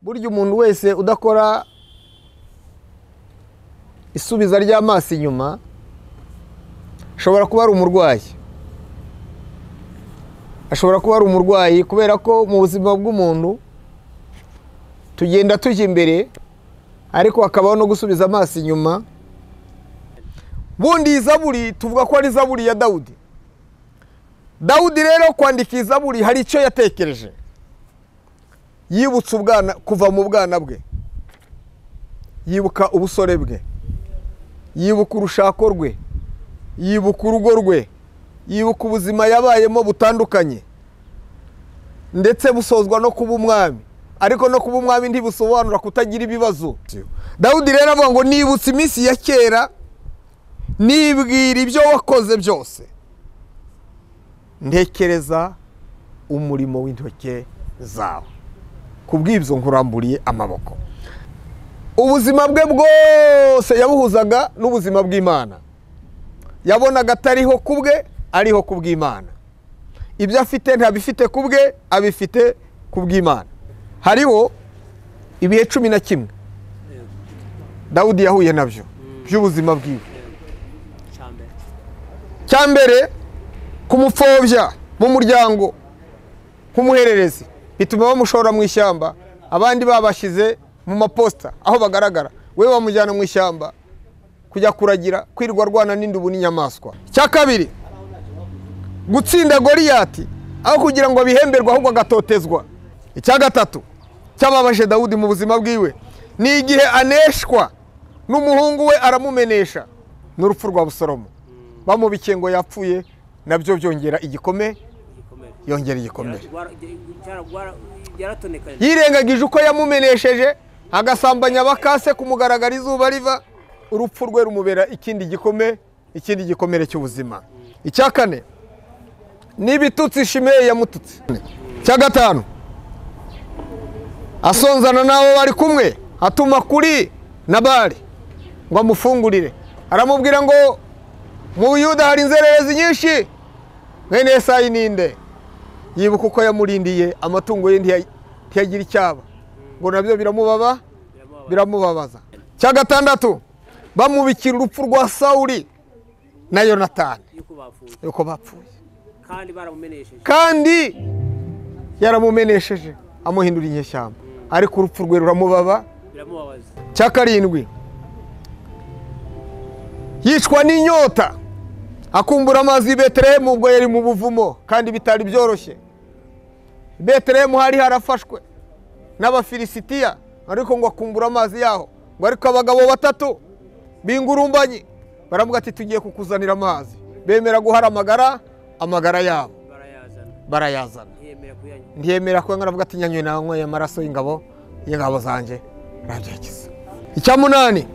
burya umuntu wese udakora isubiza ry'amaso inyuma ashobora kuba ari umurwayi ashobora kuba ari umurwayi kubera ko mu buzima bw'umuntu tugenda tujya imbere ariko hakabaho no gusubiza amaso inyuma bundi iyi zaburi tuvuga ko ari zaburi ya dawudi dawudi rero kwandika iyi zaburi hari icyo yatekereje yibutse ubwana kuva mu bwana bwe yibuka ubusore bwe yibuka urushako rwe yibuka urugo rwe yibuka ubuzima yabayemo butandukanye ndetse busozwa no kuba umwami ariko no kuba umwami ntibusobanura kutagira ibibazo dawudi rero avuga ngo nibutse iminsi ya kera nibwira ibyo wakoze byose ntekereza umurimo w'intoke zawe ku bw'ibyo nkuramburiye amaboko ubuzima bwe bwose yabuhuzaga n'ubuzima bw'imana yabonaga atariho ku bwe ariho ku bw'imana ibyo afite ntabifite ku bwe abifite ku bw'imana hariho ibihe cumi na kimwe dawudi yahuye nabyo by'ubuzima bwiwe cya mbere kumupfobya mu muryango nk'umuhererezi bituma bamushora mu ishyamba abandi babashyize mu maposita aho bagaragara we bamujyana mu ishyamba kujya kuragira kwirirwa arwana n'indubu n'inyamaswa cya kabiri gutsinda goriyati aho kugira ngo abihemberwe ahubwo agatotezwa icya gatatu cyababaje dawudi mu buzima bwiwe ni igihe aneshwa n'umuhungu we aramumenesha n'urupfu rwa busoromo bamubikiye ngo yapfuye nabyo byongera igikome yongera igikomere yirengagije uko yamumenesheje agasambanya abakase kumugaragara izuba riva urupfu rwe rumubera ikindi gikome ikindi gikomere cy'ubuzima icya kane n'ibitutsi shimeye yamututse cya gatanu asonzana n'abo bari kumwe atuma kuri nabari ngo amufungurire aramubwira ngo mu buyuda hari inzererezi nyinshi mwene yesayi ninde yibuka uko yamurindiye amatungo ye ntiyagira icyaba ngo nabyo biramubaba biramubabaza cya gatandatu bamubikira urupfu rwa sawuri na yonatani yuko bapfuye kandi yaramumenesheje amuhindura inyeshyamba ariko urupfu rwe ruramubaba cya karindwi yicwa n'inyota akumbura amazi i beterehemu ubwo yari mu buvumo kandi bitari byoroshye beterehemu hari harafashwe n'abafilisitiya ariko ngo akumbura amazi yaho ngo ariko abagabo batatu bingurumbanye baravuga ati tugiye kukuzanira amazi bemera guharamagara amagara yabo barayazana ntiyemera ko aravuga ati nyanywe nanyweye amaraso y'ingabo y'ingabo zanjye nabyekiza icya munani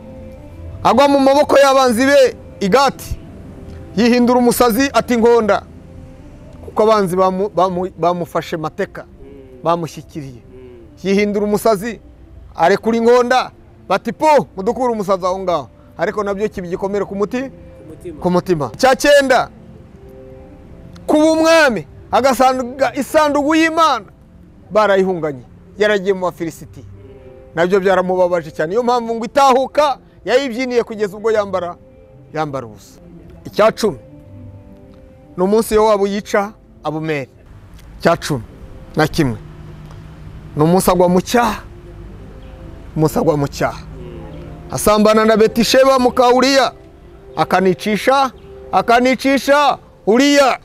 agwa mu maboko y'abanzi be igati yihindura umusazi ati nkonda kuko abanzi bamufashe mateka bamushyikiriye yihindura umusazi arekura inkonda bati po mudukure umusazi aho ngaho ariko nabyo kiba igikomere ku muti ku mutima cya cyenda kuba umwami agasanga isanduku y'imana barayihunganye yaragiye mu bafilisiti nabyo byaramubabaje cyane niyo mpamvu ngo itahuka yayibyiniye kugeza ubwo yambara yambara ubusa icya cumi ni umunsi yo waba yica abumeri icya cumi na kimwe ni umunsi agwa mu cyaha umunsi agwa mu cyaha asambana na betisheba mukawuriya akanicisha akanicisha uriya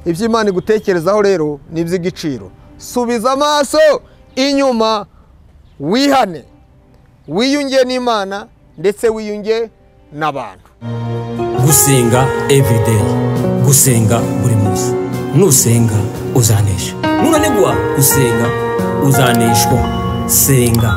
ibyo imana igutekerezaho rero ni iby'igiciro subiza amaso inyuma wihane wiyunge n'imana ndetse wiyunge n'abantu gusenga evurideyi gusenga buri munsi nusenga uzanesha nunanigwa gusenga uzaneshwa senga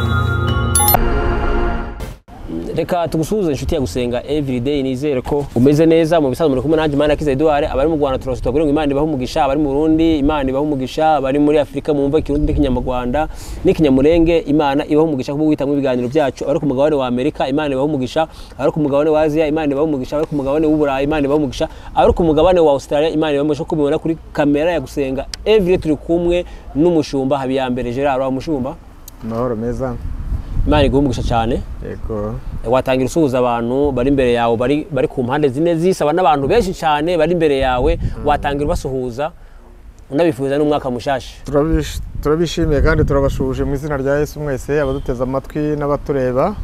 reka tugusuhuze inshuti ya gusenga everyday nizere ko umeze neza mu bisanzwe muri kumwe nanjye imana akiza eduard abari mu rwanda turasutwa kugira ngo imana ibahe umugisha abari mu burundi imana ibahe umugisha abari muri afurika mumva ikirundi n'ikinyamurwanda n'ikinyamurenge imana ibahe umugisha kuko guhitamo ibiganiro byacu abari ku mugabane wa amerika imana ibahe umugisha abari ku mugabane wa aziya imana ibahe umugisha abari ku mugabane w'uburayi imana ibahe umugisha abari ku mugabane wa australia imana ibahe umugisha kubibona kuri kamera ya gusenga everyday turi kumwe n'umushumba habiyambere gerard umushumba amahoro meza imana iguha umugisha cyane yego watangira usuhuza abantu bari imbere yawe bari, bari ku mpande zine zisaba n'abantu benshi cyane bari imbere yawe watangira ubasuhuza unabifuza n'umwaka mushasha turabish- turabishimiye kandi turabashuhuje mu izina rya yesu mwese abaduteze amatwi n'abatureba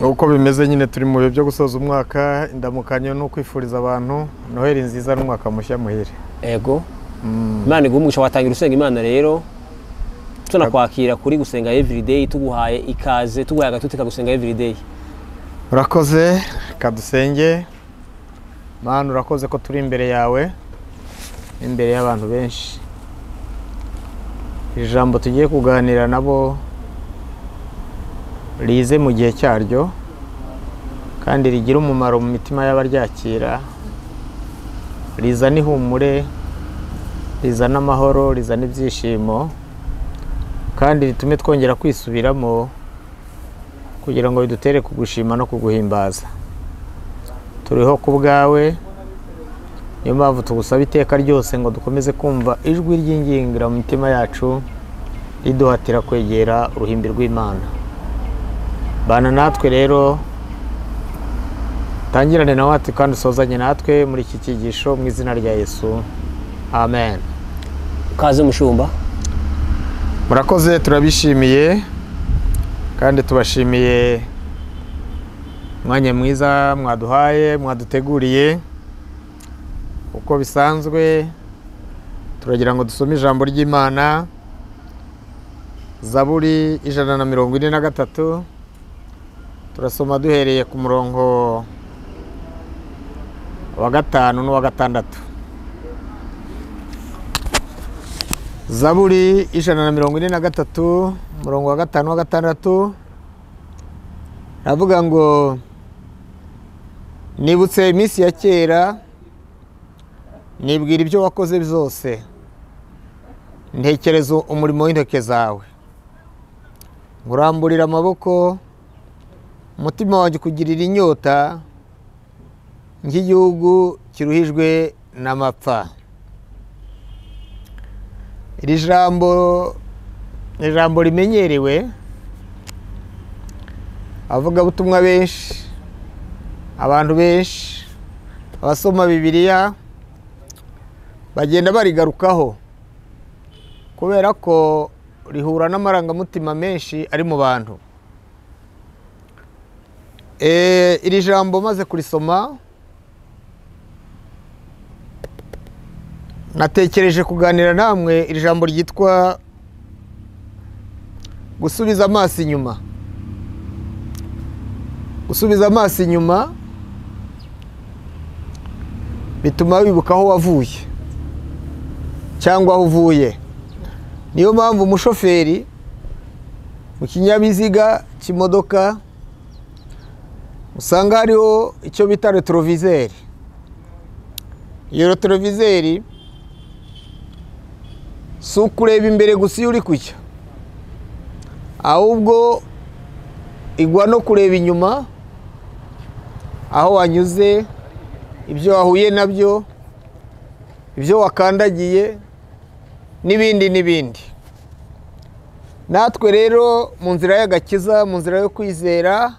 uko bimeze nyine turi mu bihe byo gusoza umwaka indamukanyo ni ukwifuriza abantu noheli nziza n'umwaka mushya muhire ego imana iguha umugisha watangira usenga imana rero tunakwakira kuri gusenga everyday tuguhaye ikaze tuguhaye agatuti kagusenga everyday urakoze kadusenge mana urakoze ko turi imbere yawe n'imbere y'abantu benshi iri jambo tugiye kuganira nabo rize mu gihe cyaryo kandi rigira umumaro mu mitima y'abaryakira rizana ihumure rizana amahoro rizana ibyishimo kandi ritume twongera kwisubiramo kugira ngo bidutere kugushima no kuguhimbaza turiho ku bwawe niyo mpamvu tugusaba iteka ryose ngo dukomeze kumva ijwi ry'ingingira mu mitima yacu riduhatira kwegera uruhimbi rw'imana bana natwe rero tangirane na watwe kandi usozanye natwe muri iki cyigisho mu izina rya yesu amen ukaze mushumba murakoze turabishimiye kandi tubashimiye umwanya mwiza mwaduhaye mwaduteguriye uko bisanzwe turagira ngo dusome ijambo ry'imana zaburi ijana na mirongo ine na gatatu turasoma duhereye ku murongo wa gatanu n'uwa gatandatu zaburi ijana na mirongo ine na gatatu umurongo wa gatanu wa gatandatu aravuga ngo nibutse iminsi ya kera nibwira ibyo wakoze byose ntekereza umurimo w'intoke zawe nguramburira amaboko umutima wanjye ukugirira inyota nk'igihugu kiruhijwe n'amapfa iri jambo ni ijambo rimenyerewe abavugabutumwa benshi abantu benshi abasoma bibiliya bagenda barigarukaho kubera ko rihura n'amarangamutima menshi ari mu bantu Eh, iri jambo maze kurisoma natekereje kuganira namwe iri jambo ryitwa gusubiza amaso inyuma gusubiza amaso inyuma bituma wibuka aho wavuye cyangwa aho uvuye niyo mpamvu umushoferi mu kinyabiziga cy'imodoka usanga hariho icyo bita retroviseri iyo retroviseri si ukureba imbere gusa iyo uri kujya ahubwo igwa no kureba inyuma aho wanyuze ibyo wahuye nabyo ibyo wakandagiye n'ibindi n'ibindi natwe rero mu nzira y'agakiza mu nzira yo kwizera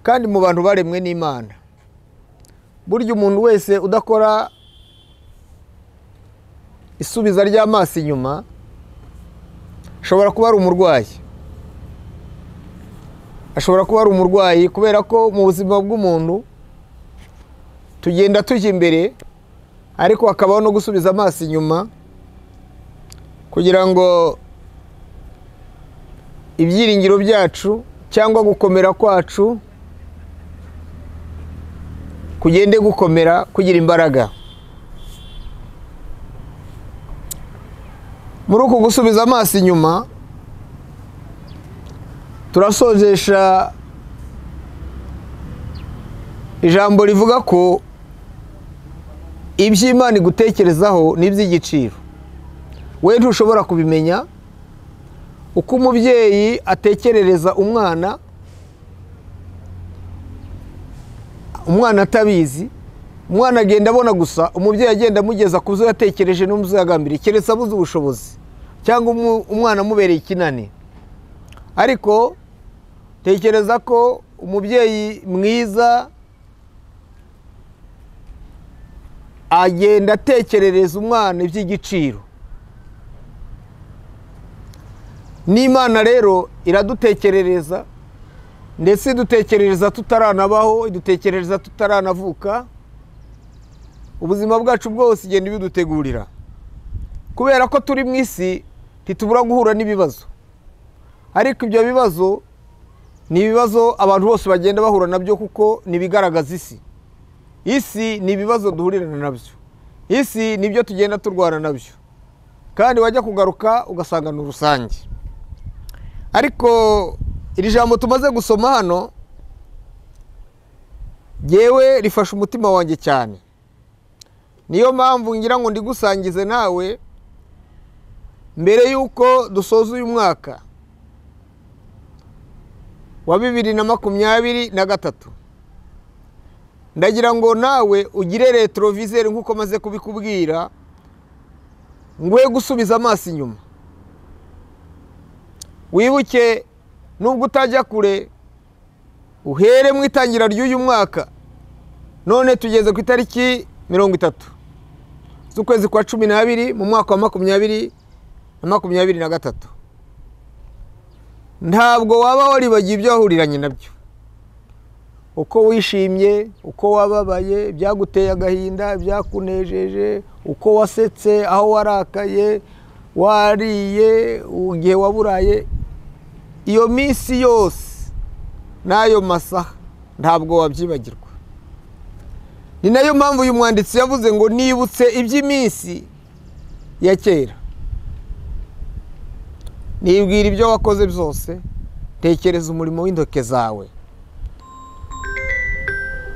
kandi mu bantu baremwe n'imana burya umuntu wese udakora isubiza ry'amaso inyuma ashobora kuba ari umurwayi ashobora kuba ari umurwayi kubera ko mu buzima bw'umuntu tugenda tujya imbere ariko hakabaho no gusubiza amaso inyuma kugira ngo ibyiringiro byacu cyangwa gukomera kwacu kugende gukomera kugira imbaraga muri uku gusubiza amaso inyuma turasojesha ijambo rivuga ko ibyo imana igutekerezaho ni iby'igiciro we ntushobora kubimenya uko umubyeyi atekerereza umwana umwana atabizi umwana agenda abona gusa umubyeyi agenda amugeza ku byo yatekereje no mu byo yagambiriye keretse abuze ubushobozi cyangwa umu- umwana amubereye ikinani ariko tekereza ko umubyeyi mwiza agenda atekerereza umwana iby'igiciro n'imana rero iradutekerereza ndetse idutekerereza tutaranabaho idutekerereza tutaranavuka ubuzima bwacu bwose igenda ibidutegurira kubera ko turi mu isi ntitubura guhura n'ibibazo ariko ibyo bibazo ni ibibazo abantu bose bagenda bahura nabyo kuko ni ibigaragaza isi isi ni ibibazo duhurirana nabyo isi ni ibyo tugenda turwana nabyo kandi wajya kugaruka ugasanga ni rusange ariko iri jambo tumaze gusoma hano yewe rifasha umutima wanjye cyane niyo mpamvu ngira ngo ndigusangize nawe mbere y'uko dusoza uyu mwaka wa bibiri na makumyabiri na gatatu ndagira ngo nawe ugire retroviseri nk'uko maze kubikubwira ngwe gusubiza amaso inyuma wibuke nubwo utajya kure uhere mu itangira ry'uyu mwaka none tugeze ku itariki mirongo itatu z'ukwezi kwa cumi n'abiri mu mwaka wa makumyabiri na makumyabiri na gatatu ntabwo waba waribagiye ibyo wahuriranye nabyo uko wishimye uko wababaye ibyaguteye agahinda ibyakunejeje uko wasetse aho warakaye wariye igihe waburaye iyo minsi yose n'ayo masaha ntabwo wabyibagirwa ni nayo mpamvu uyu mwanditsi yavuze ngo nibutse iby'iminsi ya kera nibwira ibyo wakoze byose tekereza umurimo w'intoke zawe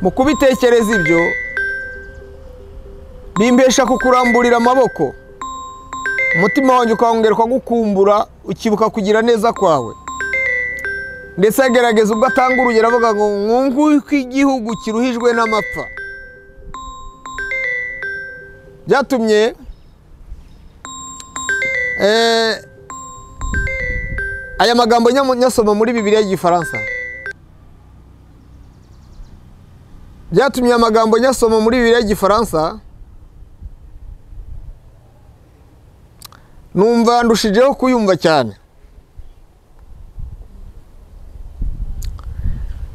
mu kubitekereza ibyo bimbesha kukuramburira amaboko umutima wanjye ukawongerwa gukumbura ukibuka kugira neza kwawe ndetse agerageza ubwo atanga urugero avuga ngo mwunguke igihugu kiruhijwe n'amapfa byatumye eh, aya magambo nyamu- nyasoma muri bibiliya y'igifaransa byatumye aya magambo nyasoma muri bibiliya y'igifaransa numva ndushijeho kuyumva cyane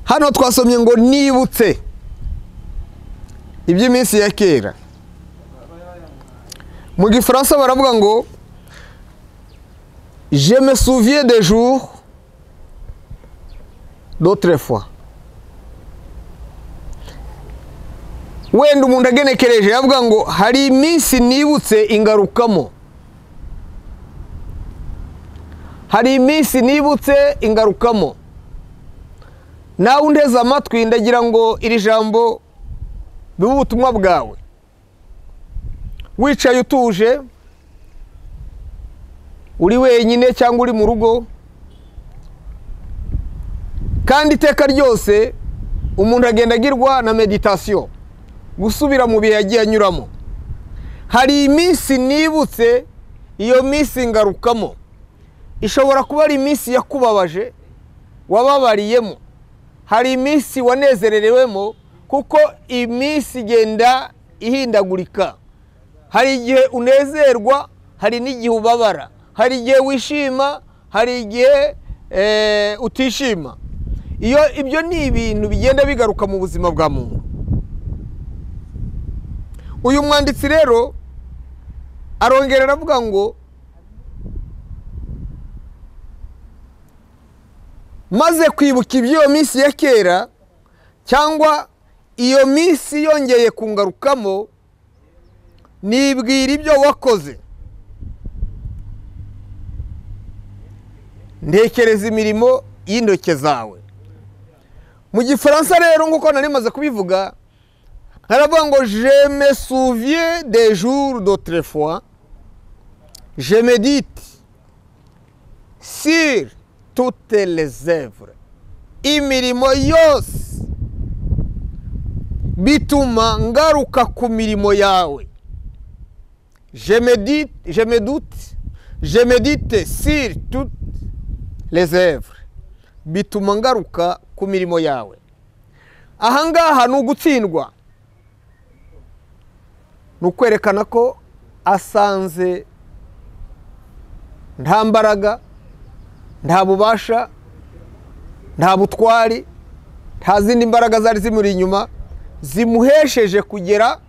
hano twasomye ngo nibutse iby'iminsi ya kera mu gifaransa baravuga ngo je me souviens des jours d'autrefois wenda umuntu agenekereje yavuga ngo hari iminsi nibutse ingarukamo hari iminsi nibutse ingarukamo nawe undeze amatwi ndagira ngo iri jambo bibe ubutumwa bwawe wicaye utuje uri wenyine cyangwa uri mu rugo kandi iteka ryose umuntu agenda agirwa na meditasiyo gusubira mu bihe yagiye anyuramo hari iminsi nibutse iyo minsi ngarukamo ishobora kuba ari iminsi yakubabaje wababariyemo hari iminsi wanezererewemo kuko iminsi igenda ihindagurika hari igihe unezerwa hari n'igihe ubabara hari igihe wishima hari igihe eh, utishima iyo ibyo ni ibintu bigenda bigaruka mu buzima bwa muntu uyu mwanditsi rero arongera aravuga ngo maze kwibuka iby'iyo minsi ya kera cyangwa iyo minsi yongeye kungarukamo nibwira ibyo wakoze ntekereza imirimo y'intoke zawe mu gifaransa rero nk'uko nari maze kubivuga haravuga ngo je me souviens des jours d'autrefois je médite sur toutes les œuvres imirimo yose bituma ngaruka ku mirimo yawe je médite je me doute je medite sur toutes les œuvres bituma ngaruka ku mirimo yawe aha ngaha ni ugutsindwa ni ukwerekana ko asanze nta mbaraga nta bubasha nta butwari nta zindi mbaraga zari zimuri inyuma zimuhesheje kugera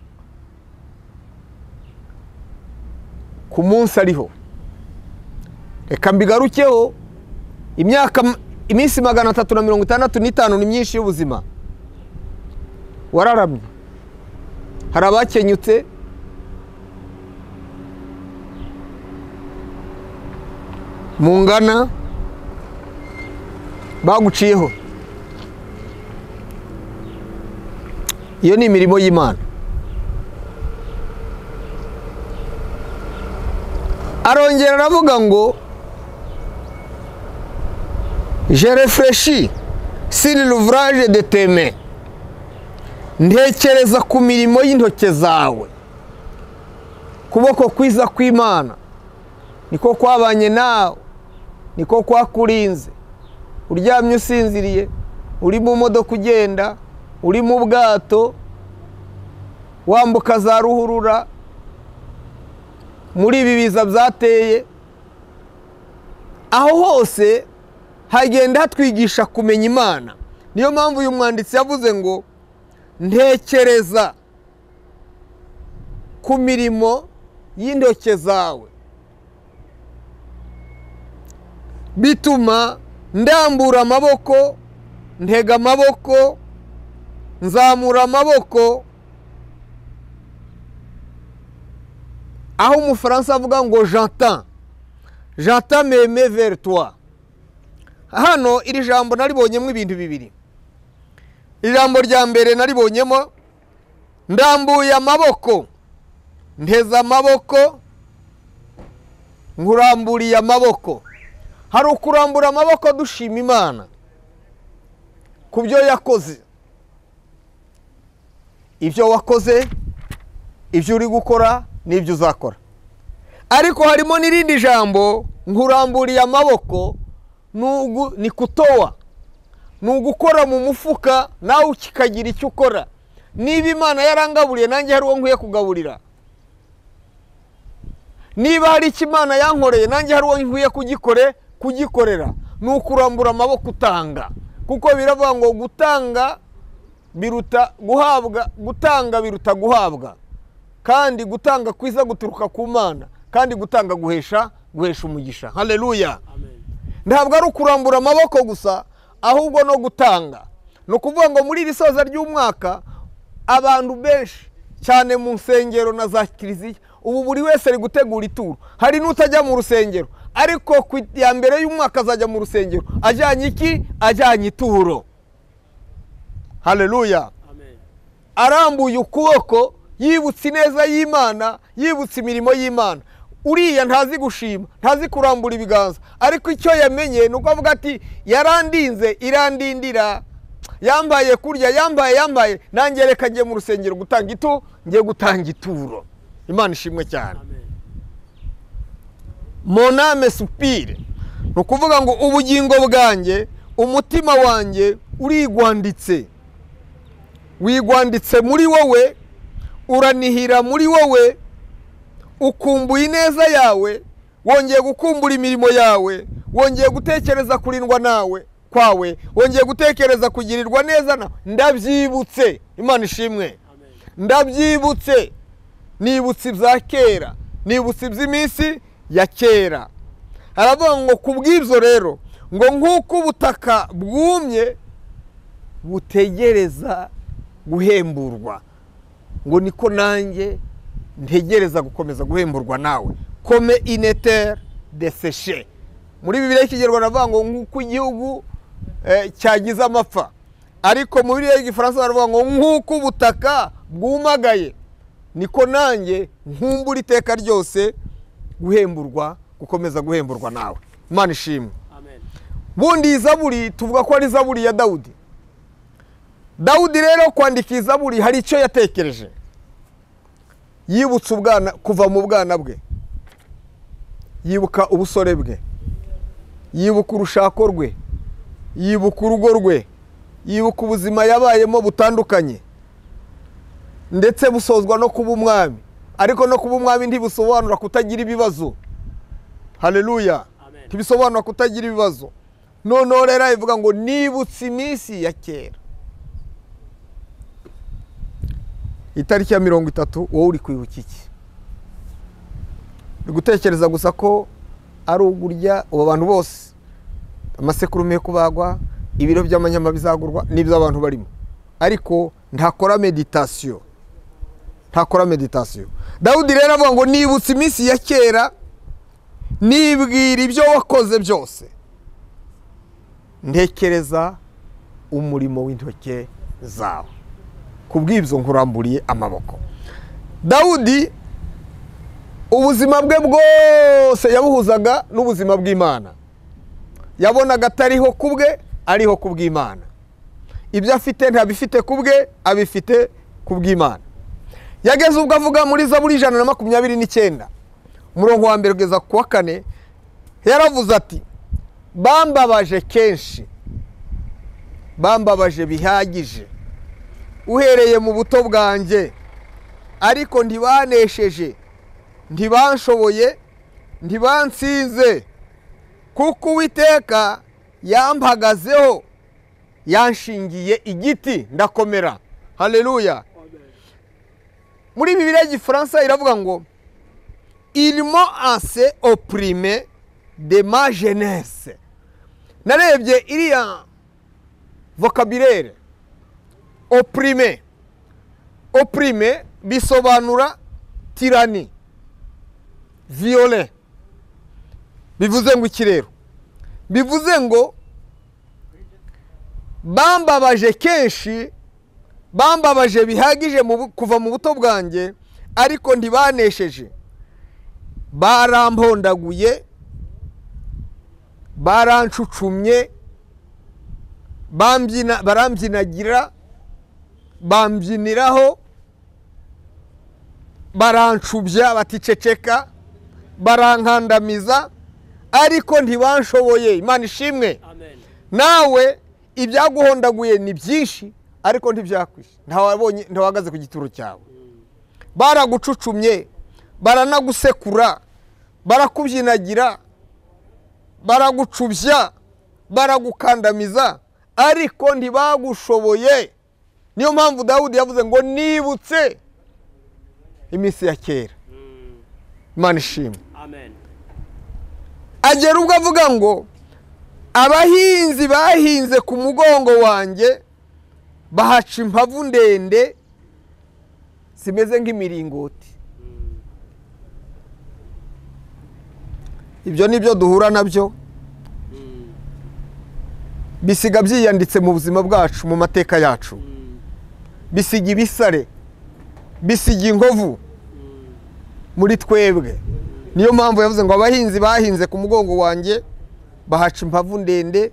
ku munsi ariho reka mbigarukeho imyaka iminsi magana atatu na mirongo itandatu n'itanu ni myinshi y'ubuzima wararamye hari abakenyutse mu ngana baguciyeho iyo ni imirimo y'imana arongera aravuga ngo je refreshi siri l'ouvrage de teme ntekereza ku mirimo y'intoke zawe kuboko kwiza kw'imana niko kwabanye nawe niko kwakurinze uryamye usinziriye uri mu modoka ugenda uri mu bwato wambuka za ruhurura muri ibi biza byateye aho hose hagenda hatwigisha kumenya imana niyo mpamvu uyu mwanditsi yavuze ngo ntekereza ku mirimo y'intoke zawe bituma ndambura amaboko ntega amaboko nzamura amaboko aho umufaransa avuga ngo jantan jantan meme vertoi hano iri jambo naribonyemo ibintu bibiri iri jambo rya mbere naribonyemo ndambuye amaboko nteze amaboko nkuramburiye amaboko hari ukurambura amaboko dushima imana ku byo yakoze ibyo wakoze ibyo uri gukora n'ibyo uzakora ariko harimo n'irindi jambo nkuramburiye amaboko ni kutowa ni ugukora mu mufuka nawe ukikagira icyo ukora niba imana yarangaburiye nanjye hari uwo nkwiye kugaburira niba hari icyo imana yankoreye nanjye hari uwo nkwiye kugikore kugikorera ni ukurambura amaboko utanga kuko biravuga ngo gutanga biruta guhabwa gutanga biruta guhabwa kandi gutanga kwiza guturuka ku mana kandi gutanga guhesha guhesha umugisha hareruya ntabwo ari ukurambura amaboko gusa ahubwo no gutanga ni ukuvuga ngo muri iri soza ry'umwaka abantu benshi cyane mu nsengero na za kiliziya ubu buri wese ari gutegura ituro hari n'utajya mu rusengero ariko ku ya mbere y'umwaka azajya mu rusengero ajyanye iki ajyanye ituro hareruya arambuye ukuboko yibutse ineza y'imana yibutse imirimo y'imana uriya ntazi gushima ntazi kurambura ibiganza ariko icyo yamenye ni uko avuga ati yarandinze irandindira yambaye kurya yambaye yambaye nange reka ngiye mu rusengero gutanga ito ngiye gutanga ituro imana ishimwe cyane moname supire ni ukuvuga ngo ubugingo bwanjye umutima wanjye urigwanditse wigwanditse muri wowe uranihira muri wowe ukumbuye ineza yawe wongeye gukumbura imirimo yawe wongeye gutekereza kurindwa nawe kwawe wongeye gutekereza kugirirwa neza nawe ndabyibutse imana ishimwe ndabyibutse nibutse ibya kera nibutse iby'iminsi ya kera haravuga ngo ku bw'ibyo rero ngo nk'uko ubutaka bwumye butegereza guhemburwa ngo niko nanjye ntegereza gukomeza guhemburwa nawe kome inetere deseshe muri bibiri y'ikigerwa baravuga ngo nk'uko igihugu cyagize amapfa ariko muri bibiri y'igifaransa baravuga ngo nk'uko ubutaka bwumagaye niko nanjye nkumbura iteka ryose guhemburwa gukomeza guhemburwa nawe imana ishimwe bundi iyi zaburi tuvuga ko ari zaburi ya dawudi dawudi rero kwandika izaburi hari icyo yatekereje yibutse ubwana kuva mu bwana bwe yibuka ubusore bwe yibuka urushako rwe yibuka urugo rwe yibuka ubuzima yabayemo butandukanye ndetse busozwa no kuba umwami ariko no kuba umwami ntibisobanura kutagira ibibazo hareruya Amen. ntibisobanura kutagira ibibazo noneho rero bivuga ngo nibutse iminsi ya kera itariki ya mirongo itatu wowe uri kwibuka iki uri gutekereza gusa ko ari ugurya ubu bantu bose amasekurume yo kubagwa ibiro by'amanyama bizagurwa n'ibyo abantu barimo ariko ntakora meditasiyo ntakora meditasiyo dawudi rero avuga ngo nibutse iminsi ya kera nibwira ibyo wakoze byose ntekereza umurimo w'intoke zawe ku bw'ibyo nkuramburiye amaboko dawudi ubuzima bwe bwose yabuhuzaga n'ubuzima bw'imana yabonaga atariho ku bwe ariho ku bw'imana ibyo afite ntabifite ku bwe abifite ku bw'imana yageze ubwo avuga muri zaburi ijana na makumyabiri n'icyenda umurongo wa mbere kugeza ku wa kane yaravuze ati bambabaje kenshi bambabaje bihagije uhereye mu buto bwanjye ariko ntibanesheje ntibanshoboye ntibansize kuko uwiteka yampagazeho yanshingiye igiti ndakomera hareruya muri bibiriya y'igifaransa iravuga ngo irimo anse opurime de ma jenese narebye iriya vocabulaire opurime opurime bisobanura tirani viyole bivuze ngo ikirero bivuze ngo bambabaje kenshi bambabaje bihagije mu bu- kuva mu buto bwanjye ariko ntibanesheje barampondaguye barancucumye bambyina- barambyinagira bambyiniraho barancubya baticeceka barankandamiza ariko ntibanshoboye imana ishimwe Amen. nawe ibyaguhondaguye ni byinshi ariko ntibyakwishe ntawabonye ntawahagaze ku gituro cyawe baragucucumye baranagusekura barakubyinagira baragucubya baragukandamiza ariko ntibagushoboye niyo mpamvu dawudi yavuze ngo nibutse iminsi ya kera imana ishimwe Amen. agera ubwo avuga ngo abahinzi bahinze ku mugongo wanjye bahaca impavu ndende zimeze nk'imiringoti ibyo ni byo duhura nabyo bisiga byiyanditse mu buzima bwacu mu mateka yacu bisiga ibisare bisiga inkovu muri twebwe niyo mpamvu yavuze ngo abahinzi bahinze ku mugongo wanjye bahaca impavu ndende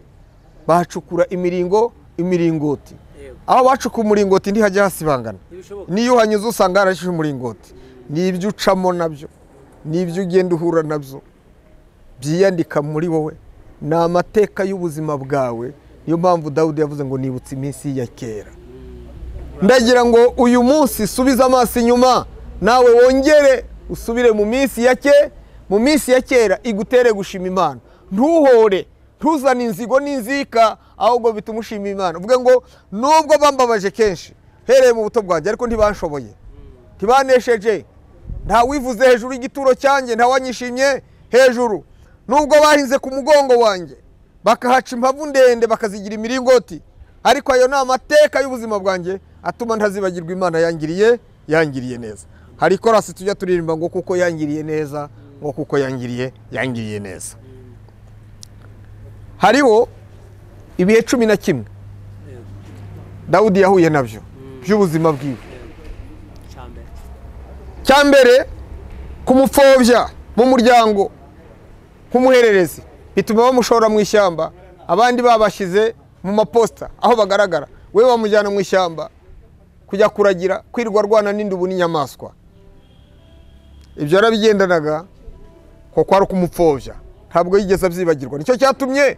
bahacukura imiringo imiringoti Yego. aho bacukuye umuringoti ntihajya hasibangana Ntibishoboka. niyo uhanyuze usanga harashije umuringoti ni ibyo ucamo nabyo ni ibyo ugenda uhura nabyo byiyandika muri wowe ni amateka y'ubuzima bwawe niyo mpamvu dawudi yavuze ngo nibutse iminsi ya kera ndagira ngo uyu munsi subize amaso inyuma nawe wongere usubire mu minsi ya ke mu minsi ya kera igutere gushima imana ntuhore ntuzane inzigo n'inzika ahubwo bituma ushima imana uvuge ngo nubwo bambabaje kenshi hereye mu buto bwanjye ariko ntibanshoboye ntibanesheje ntawivuze hejuru y'igituro cyanjye ntawanyishimye hejuru nubwo bahinze ku mugongo wanjye bakahaca impavu ndende bakazigira imiringoti ariko ayo ni amateka y'ubuzima bwanjye atuma ntazibagirwa imana yangiriye yangiriye neza hari korasi tujya turirimba ngo kuko yangiriye neza ngo kuko yangiriye yangiriye neza hariho ibihe cumi na kimwe dawudi yahuye nabyo by'ubuzima bwiwe Icambere. cya mbere kumupfobya mu muryango nk'umuhererezi bituma bamushora mu ishyamba abandi babashyize mu maposita aho bagaragara we bamujyana mu ishyamba kujya kuragira kwirirwa arwana n'indubu n'inyamaswa ibyo yarabigendanaga ko kwari ukumupfobya ntabwo yigeze abyibagirwa nicyo cyatumye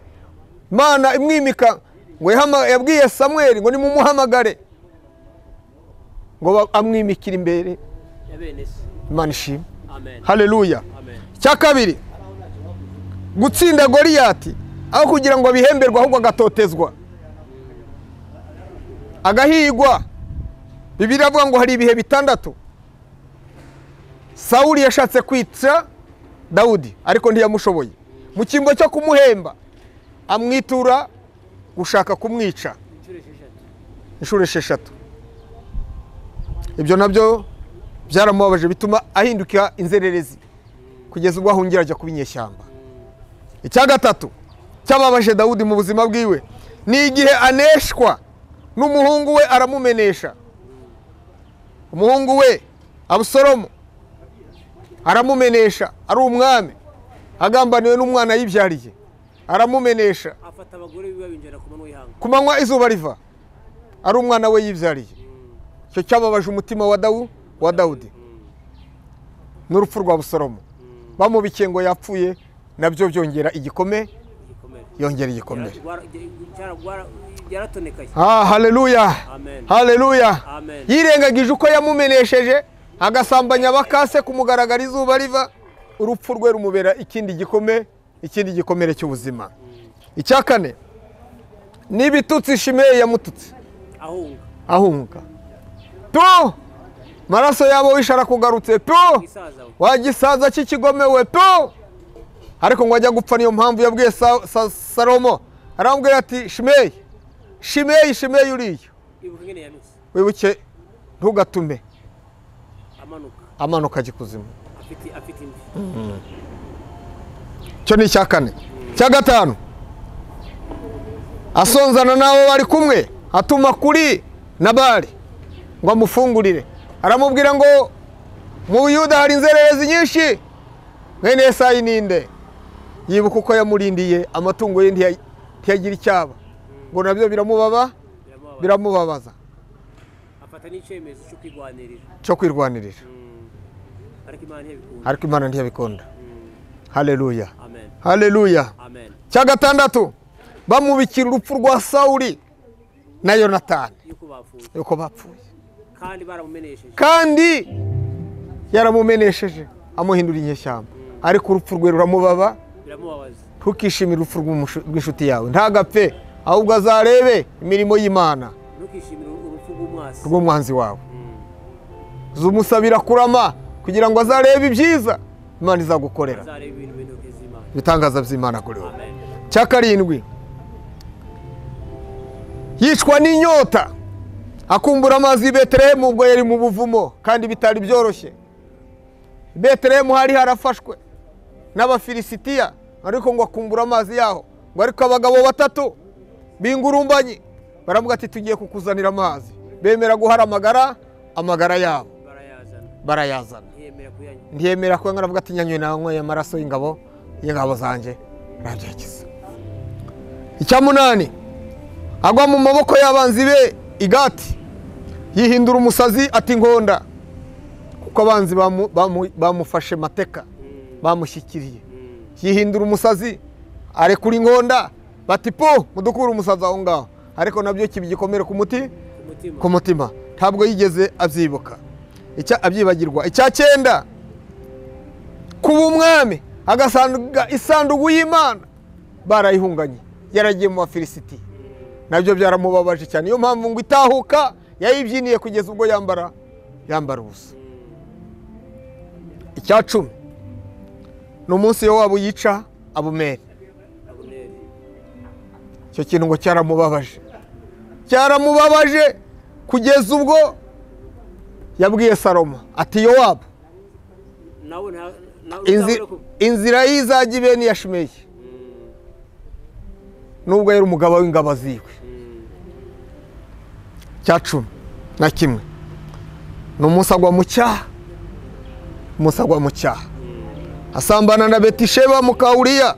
imana imwimika ngo yahama- yabwiye samweli ngo nimumuhamagare ngo ba- amwimikire imbere imana ishimwe haleluya icya kabiri gutsinda goliyati aho kugira ngo abihemberwe ahubwo agatotezwa agahigwa bibiri avuga ngo hari ibihe bitandatu sawuli yashatse kwica dawudi ariko ntiyamushoboye mu cyimbo cyo kumuhemba amwitura gushaka kumwica inshuro esheshatu ibyo nabyo byaramubabaje bituma ahinduka inzererezi kugeza ubwo ahungira ajya kuba inyeshyamba icya gatatu cyababaje dawudi mu buzima bwiwe ni igihe aneshwa n'umuhungu we aramumenesha umuhungu we abusalomu aramumenesha ari umwami agambaniwe n'umwana yibyariye aramumenesha afata abagore biba binjira ku manywa y'ihanga ku manywa izuba riva ari umwana we yibyariye icyo cyababaje umutima wa dawu wa dawudi n'urupfu rwa busoromu bamubikiye ngo yapfuye nabyo byongera igikome igikomere yongera igikomere byaratonekaye ah haleluya Amen. haleluya Amen. yirengagije uko yamumenesheje agasambanya abakase kumugaragara izuba riva urupfu rwe rumubera ikindi gikome ikindi gikomere cy'ubuzima icya kane ni ibitutsi shimeyi yamututse ahunga ahunga tu maraso yabo wishe arakugarutse tu isaza we wagisaza cy'ikigome we tu ariko ngo ajya gupfa niyo mpamvu yabwiye Sa- Sa- salomo aramubwira ati shimeyi shimeyi shimeyi uriya ibuka ingene yanutse wibuke ntugatume amanuka amanuka ajya ikuzimu afite afite imvi icyo ni icya kane icya gatanu asonzana n'abo bari kumwe atuma kuri nabari ngo amufungurire aramubwira ngo mu buyuda hari inzererezi nyinshi mwene yesayi ninde yibuka uko yamurindiye amatungo ye ntiya- ntiyagira icyaba ngo nabyo biramubaba biramubabara biramubabaza afata n'icyemezo cyo kwirwanirira cyo kwirwanirira ariko imana ntiyabikunda ariko imana ntiyabikunda haleluya amen haleluya amen cya gatandatu bamubikira urupfu rwa sawuli na yonatani yuko bapfuye yuko bapfuye kandi baramumenesheje kandi yaramumenesheje amuhindura inyeshyamba ariko urupfu rwe ruramubaba biramubabaza ntukishimire urupfu rw'umushu- rw'inshuti yawe ntagapfe ahubwo azarebe imirimo y'imana ntukishimire urupfu rw'umwasi rw'umwanzi wawe zumusabira kurama kugira ngo azarebe ibyiza imana izagukorera azareba ibintu mu ntoki z'imana ibitangaza by'imana kuri wowe amen cya karindwi yicwa n'inyota akumbura amazi y'i beterehemu ubwo yari mu buvumo kandi bitari byoroshye i beterehemu hari harafashwe n'abafilisitiya ariko ngo akumbura amazi yaho ngo ariko abagabo batatu bingurumbanye baravuga ati tugiye kukuzanira amazi bemera guharamagara amagara yabo barayazana barayazana ntiyemera kuyanywa ntiyemera ko nkaravuga ati nyanywe nanyweye amaraso y'ingabo y'ingabo zanjye nabyakiza icya munani agwa mu maboko y'abanzi be igati yihindura umusazi ati nkonda kuko abanzi bamu- bamu- bamufashe mateka bamushyikiriye yihindura umusazi arekura inkonda bati po mudukure umusazi aho ngaho ariko nabyo kiba igikomere ku muti umutima ku mutima ntabwo yigeze abyibuka Icya- abyibagirwa icya cyenda kuba umwami agasanga isanduku y'imana barayihunganye yaragiye mu bafilisiti nabyo byaramubabaje cyane niyo mpamvu ngo itahuka yayibyiniye kugeza ubwo yambara yambara ubusa icya cumi ni umunsi yo waba uyica abumeri abuneri icyo kintu ngo cyaramubabaje cyaramubabaje kugeza ubwo yabwiye salomo ati yowabu nawe nta- nawe inzi- uzabone ko- inzira y'izajya ibe n'iya shimeyi nubwo yari umugabo w'ingabo ziwe cya cumi na kimwe ni umunsi agwa mu cyaha umunsi agwa mu cyaha asambana na betisheba mu kawuriya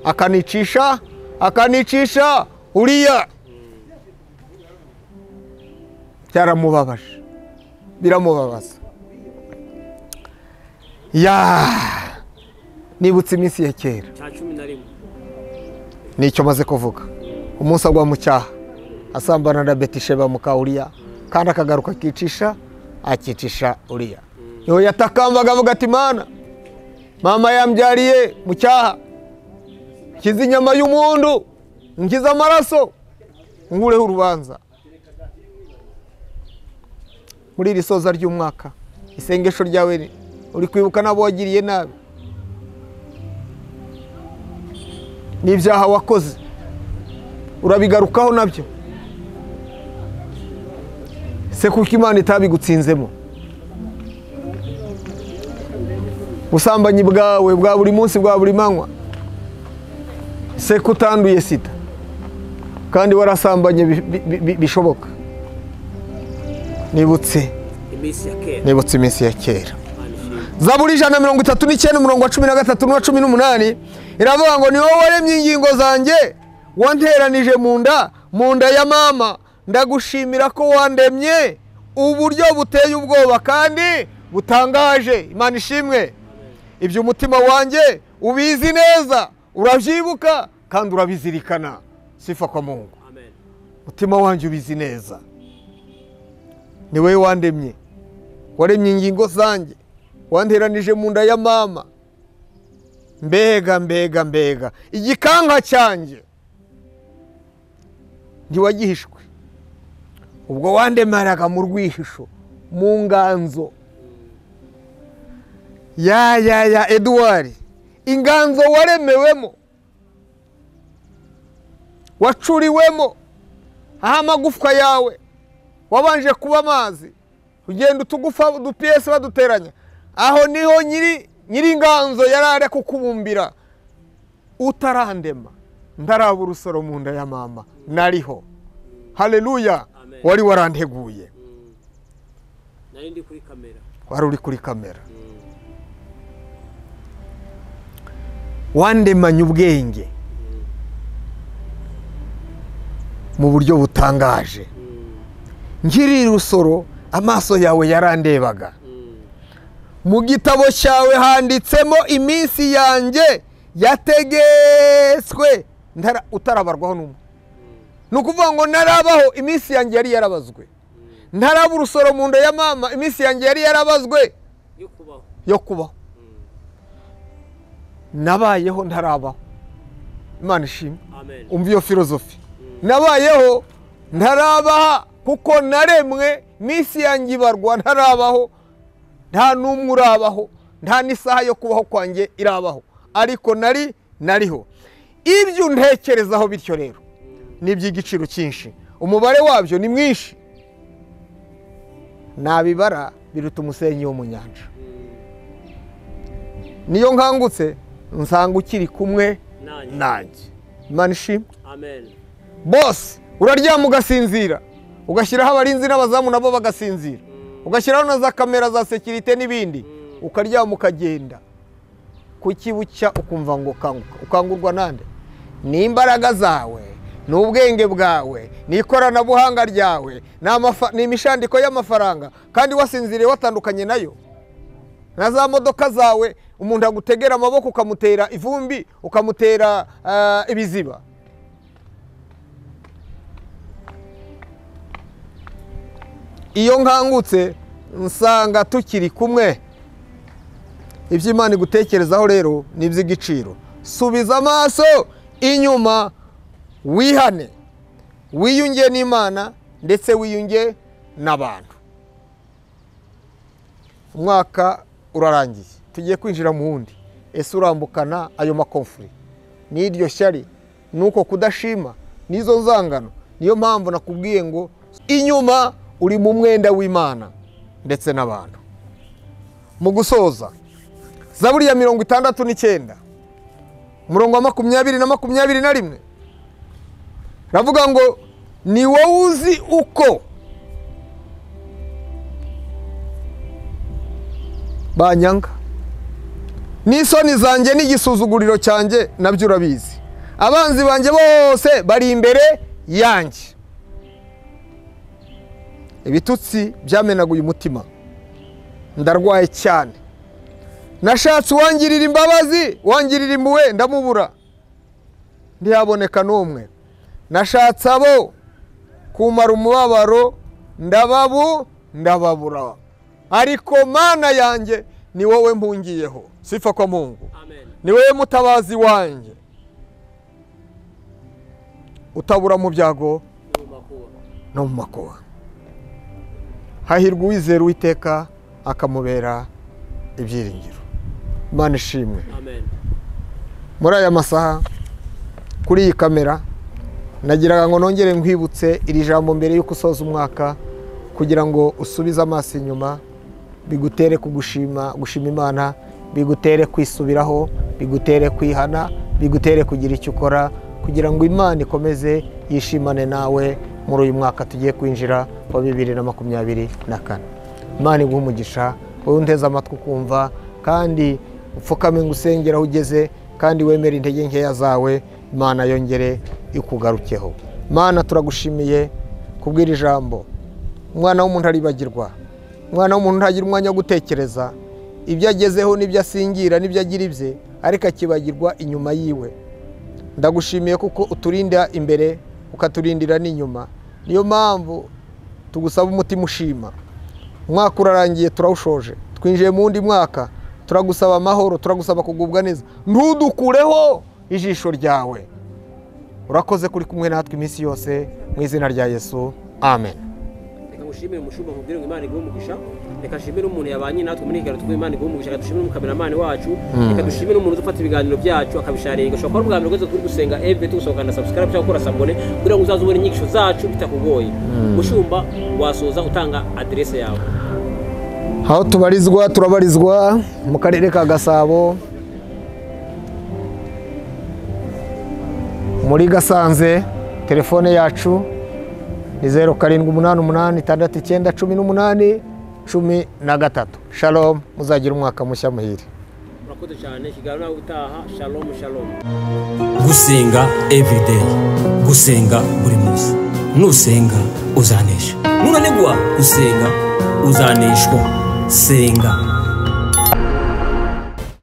akanicisha akanicisha uriya byaramubabaje biramubabaza ya nibutse iminsi ya kera cya cumi na rimwe nicyo maze kuvuga umunsi agwa mu cyaha asambana na betisheba muka uriya kandi akagaruka akicisha akicisha uriya niho yatakambaga avuga ati mana mama yambyariye mu cyaha nkiza inyama y'umundu nkiza amaraso nkureho urubanza muri iri soza ry'umwaka isengesho ryawe ni, uri kwibuka n'abo wagiriye nabi n'ibyaha wakoze urabigarukaho nabyo se kuko imana itabigutsinzemo ubusambanyi bwawe bwa buri munsi bwa buri manywa se ko utanduye sida kandi warasambanye bi- bi- bi- bishoboka nibutse iminsi ya kera nibutse iminsi ya kera imana ishinga zaburi ijana na mirongo itatu n'icyenda umurongo wa cumi na gatatu n'uwa cumi n'umunani iravuga ngo ni wowe waremye ingingo zanjye wanteranije mu nda mu nda ya mama ndagushimira ko wandemye uburyo buteye ubwoba kandi butangaje imana ishimwe ibyo umutima wanjye ubizi neza urabyibuka kandi urabizirikana sifa kwa mungu amen umutima wanjye ubizi neza ni wowe wandemye waremye ingingo zanjye wanteranije mu nda ya mama mbega mbega mbega igikanka cyanjye ntiwagihishwe ubwo wandemaraga mu rwihisho mu nganzo ya ya ya eduwari inganzo waremewemo wacuriwemo aho amagufwa yawe wabanje kuba amazi ugenda utugufa udupiyesi baduteranya aho niho nyiri nyiri inganzo yari ari kukubumbira utarandema ndaraba urusoro mu nda ya mama nariho hareruya Amen. wari waranteguye nari ndi kuri kamera wari uri kuri kamera wandemanye ubwenge mu buryo butangaje nkiri rusoro amaso yawe yarandebaga mu gitabo cyawe handitsemo iminsi yanjye yategetswe ntara- utarabarwaho n'umwe ni ukuvuga ngo narabaho iminsi yanjye yari yarabazwe ntaraba urusoro mu nda ya mama iminsi yanjye yari yarabazwe yo kubaho yo kubaho nabayeho ntarabaho imana ishimwe amen umva iyo filozofi nabayeho ntarabaha kuko naremwe minsi yanjye ibarwa ntarabaho nta n'umwe urabaho nta n'isaha yo kubaho kwanjye irabaho ariko nari nariho ibyo ntekerezaho bityo rero ni iby'igiciro cyinshi umubare wabyo ni mwinshi nabibara biruta umusenyi wo mu nyanja niyo nkangutse nsanga ukiri kumwe nanjye nanjye imana ishimwe amen bose uraryama ugasinzira ugashyiraho abarinzi n'abazamu nabo bagasinzira ugashyiraho na za kamera za sekirite n'ibindi ukaryama ukagenda kuki bucya ukumva ngo ukanguka ukangurwa nande n'imbaraga zawe n'ubwenge bwawe n'ikoranabuhanga ryawe ni amafa- ni imishandiko y'amafaranga kandi wasinziriye watandukanye nayo na za modoka zawe umuntu agutegera amaboko ukamutera ivumbi ukamutera ah, ibiziba iyo nkangutse nsanga tukiri kumwe ibyo imana igutekerezaho rero ni iby'igiciro subiza amaso inyuma wihane wiyunge n'imana ndetse wiyunge n'abantu umwaka urarangiye tugiye kwinjira mu wundi ese urambukana ayo makomfuri n'iryo shyari n'uko kudashima n'izo nzangano niyo mpamvu nakubwiye ngo inyuma uri mu mwenda w'imana ndetse n'abantu mu gusoza zaburi ya mirongo itandatu n'icyenda umurongo wa makumyabiri na makumyabiri na rimwe ravuga ngo ni wowe uzi uko banyanga n'isoni zanjye n'igisuzuguriro cyanjye nabyo urabizi abanzi banjye bose bari imbere yanjye ibitutsi byamenaguye umutima ndarwaye cyane nashatse uwangirira imbabazi uwangirira impuhwe ndamubura ntihaboneka n'umwe nashatse abo kumara umubabaro ndababu ndababura ariko mana yanjye ni wowe mpungiyeho sifa kwa mungu amen ni wowe mutabazi wanjye utabura mu byago no mu makuba hahirwa uwizera uwiteka akamubera ibyiringiro imana ishimwe amen muri aya masaha kuri iyi kamera nagiraga ngo nongere nkwibutse iri jambo mbere y'uko usoza umwaka kugira ngo usubize amaso inyuma bigutere kugushima gushima imana bigutere kwisubiraho bigutere kwihana bigutere kugira icyo ukora kugira ngo imana ikomeze yishimane nawe muri uyu mwaka tugiye kwinjira wa bibiri na makumyabiri na kane imana iguha umugisha wowe unteze amatwi ukumva kandi upfukame ngo usengere aho ugeze kandi wemere intege nkeya zawe imana yongere ikugarukeho imana turagushimiye kubw'iri jambo umwana w'umuntu aribagirwa umwana w'umuntu ntagira umwanya wo gutekereza ibyo agezeho n'ibyo asingira n'ibyo agira ibye ariko akibagirwa inyuma yiwe ndagushimiye kuko uturinda imbere ukaturindira n'inyuma niyo mpamvu tugusaba umutima ushima umwaka urarangiye turawushoje twinjiye mu wundi mwaka turagusaba amahoro turagusaba kugubwa neza ntudukureho ijisho ryawe urakoze kuri kumwe natwe iminsi yose mu izina rya yesu amen reka ngushimire umushumba mubwire ngo imana iguhe umugisha reka nshimire umuntu yabanye natwe muri iki kiganiro tuguhe imana iguhe umugisha reka dushimire umukameramani wacu reka dushimire umuntu ufata ibiganiro byacu akabisharinga ushobora kuba ari ubwa mbere rwose turi gusenga evure tugusohokana na subscribe cyangwa gukora sabone kugira ngo uzaze ubone inyigisho zacu bitakugoye mushumba wasoza utanga aderese yawe aho tubarizwa turabarizwa mu karere ka gasabo muri gasanze telefone yacu ni zeru karindwi umunani umunani itandatu icyenda cumi n'umunani cumi na gatatu shalomu muzagira umwaka mushya muhire murakoze cyane ikiganiro nawe utaha shalomu shalomu gusenga everyday gusenga buri munsi nusenga uzanesha nunanirwa gusenga uzaneshwa senga